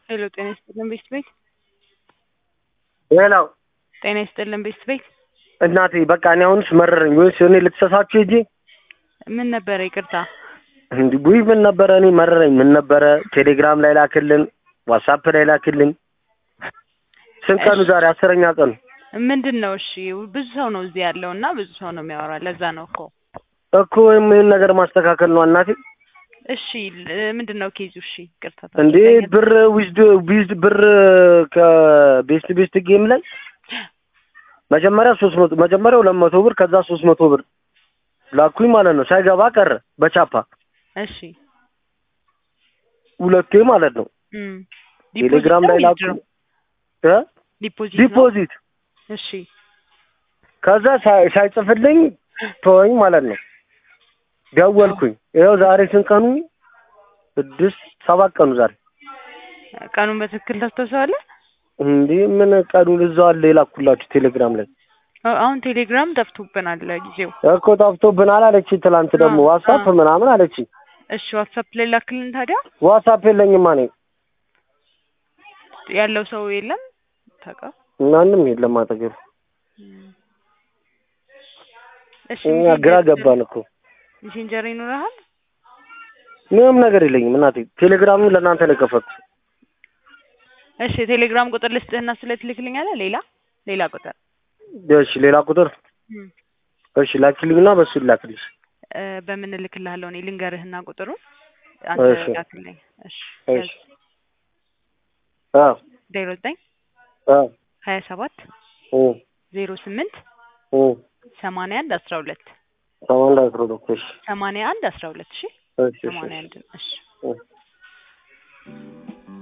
ሄሎ ጤና ይስጥልን ቤት ቤት ሌላው ጤና ይስጥልን ቤት ቤት እናቴ በቃ እኔ አሁንስ መረረኝ። ወይስ እኔ ልትሰሳችሁ ሂጂ ምን ነበረ? ይቅርታ እንዲ ቡይ ምን ነበረ? እኔ መረረኝ። ምን ነበረ? ቴሌግራም ላይ ላክልን፣ ዋትሳፕ ላይ ላክልን። ስንት ቀኑ ዛሬ? አስረኛ ቀኑ ምንድን ነው? እሺ ብዙ ሰው ነው እዚህ ያለው እና ብዙ ሰው ነው የሚያወራ። ለዛ ነው እኮ እኮ ወይም ይህን ነገር ማስተካከል ነው እናቴ። እሺ ምንድን ነው ኬዙ? እሺ ይቅርታ እንዴ ብር ዊዝድ ዊዝድ ብር ከቤስት ቤስት ጌም ላይ መጀመሪያ ሶስት መቶ መጀመሪያ ሁለት መቶ ብር ከዛ ሶስት መቶ ብር ላኩኝ ማለት ነው። ሳይገባ ቀረ በቻፓ እሺ ሁለቴ ማለት ነው። እም ቴሌግራም ላይ ላኩ እ ዲፖዚት ነው? ዲፖዚት እሺ ከዛ ሳይ- ሳይጽፍልኝ ተወኝ ማለት ነው። ደወልኩኝ። ይኸው ዛሬ ስንት ቀኑ? ስድስት ሰባት ቀኑ ዛሬ። ቀኑን በትክክል ታስታውሰዋለህ? እንዴ ምን ቀኑን እዛው አለ የላኩላችሁ ቴሌግራም ላይ አዎ፣ አሁን ቴሌግራም ጠፍቶብናል ለጊዜው። እኮ ጠፍቶብናል አለች። ትላንት ደግሞ አዎ፣ ዋትሳፕ አዎ። ምናምን አለች። እሺ ዋትሳፕ ላይ ላክልን ታዲያ። ዋትሳፕ የለኝማ እኔ ያለው ሰው የለም ታውቃ ማንም የለም አጠገብ። እሺ እኛ ግራ ገባን እኮ ሜሴንጀር ይኖርሃል? ምንም ነገር የለኝም እናቴ። ቴሌግራምን ለእናንተ ነው የከፈትኩት። እሺ የቴሌግራም ቁጥር ልስጥህና ስለ ትልክልኛለህ። ሌላ ሌላ ቁጥር እሺ ሌላ ቁጥር እም፣ እሺ ላኪልኝና በሱ ላክልሽ። እ፣ በምን እልክልሃለሁ እኔ ልንገርህና ቁጥሩን እሺ። አንተ ላክልኝ። እሺ እሺ አዎ ዜሮ ዘጠኝ አዎ ሀያ ሰባት ኦ ዜሮ ስምንት ኦ ሰማንያ አንድ አስራ ሁለት ሰማንያ አንድ አስራ ሁለት እሺ ሰማንያ አንድ አስራ ሁለት እሺ እሺ እሺ ሰማንያ አንድ እሺ እሺ